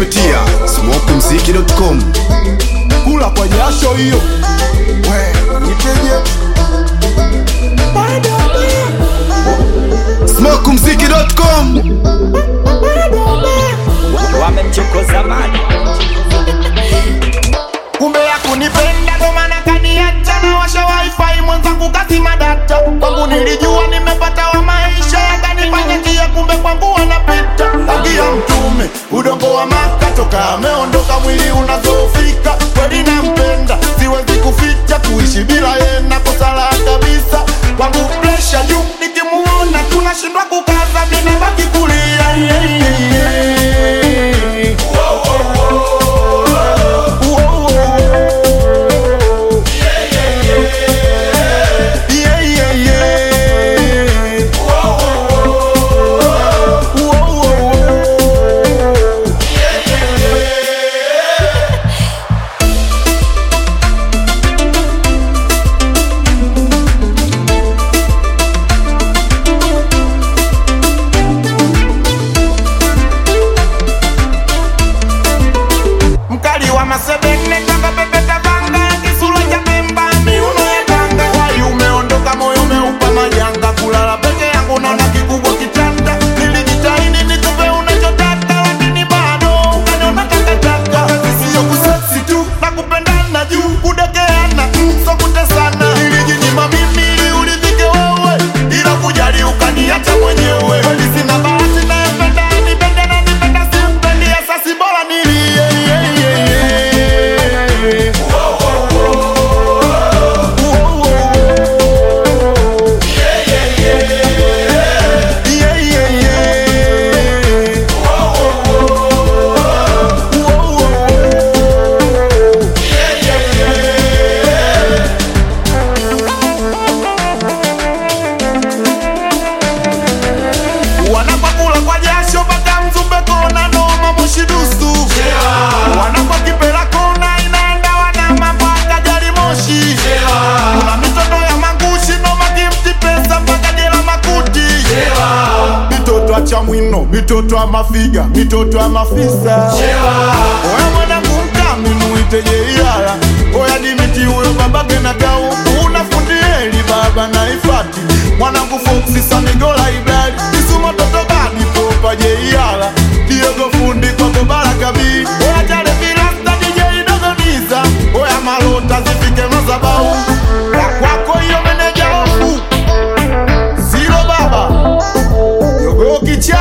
kupitia smokumziki.com. kula kwa jasho hiyo we niteje smokumziki.com. wamemchokoza mali kumbe ya kunipenda ndo maana kaniacha na washa wifi mwenzangu kazima data kwangu nilijua nimepata wa maisha yakanifanya njia kumbe kwangu wanapita tangia mtume udongo wa maka toka ameondoka mwili unazofika kweli nampenda siwezi kuficha kuishi bila yena kosala kabisa kwangu presha juu nikimuona tunashindwa kukaza minabaki kulia yeah, yeah, yeah. Yeah, yeah, yeah. Whoa, whoa, whoa. mkali wa masebene kama pepeta vanga kisura cha pemba miuno ya tanga wai umeondoka moyo umeupa majanga kulala peke yangu naona kikubwa kitanda nilijitahidi nikupe unachotaka lakini bado ukaniona takataka sio kuseksi tu na kupendana juu kudekeana mm, so kutesana nilijinyima mimi ili uridhike wewe ila kujali ukaniacha mwenyewe kweli sina bahati nayependa nipende na nipenda simpendi asasi bora nilie yeah, yeah, yeah. Whoa, whoa, whoa. Yeah, yeah, yeah. Whoa, whoa, whoa. wanapakula kwa jasho mpaka mzumbe kona noma moshidusu wanakwa kipela kona inaenda wana mambo akajali moshi kuna mitoto ya mangushi noma kimti pesa mpaka jela makuti mitoto acha mwino mitoto ya mafiga mitoto ya mafisa oya mwanangu mkami muiteje iala oya dimiti huyo babake na tauku unafundieli baba na ifati mwanangu foksi sanigola ibali isuma toto badi popa je iala diogo fundi kwako barakabi oya jale vilasta dj dogoniza oya malota zifike mazabau ya kwako hiyo meneja ofu zilo baba yogo kicha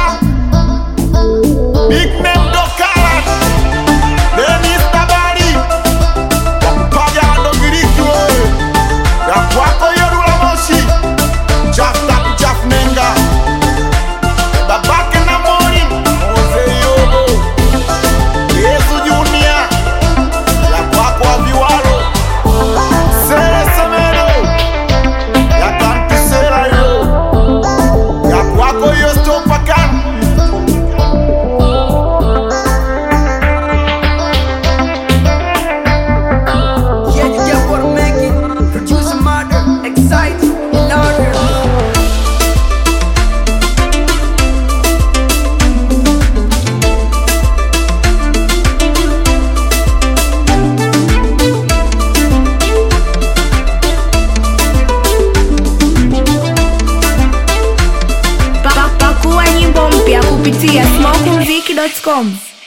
Big name Dokalat Dennis Tabari Wakupaga ndo giriki wewe Ya kwako Yorula Moshi Chaf tatu chaf nenga Babake na Mori Mose Yobo Yesu Junior Ya kwako Aviwalo Sere Semero Ya kantu Sera yo Ya kwako Yosto Pakan Yeah, you get what I'm making. Produce a murder, excite, in order. Pa- Pakua nyimbo mpya kupitia smokumziki.com.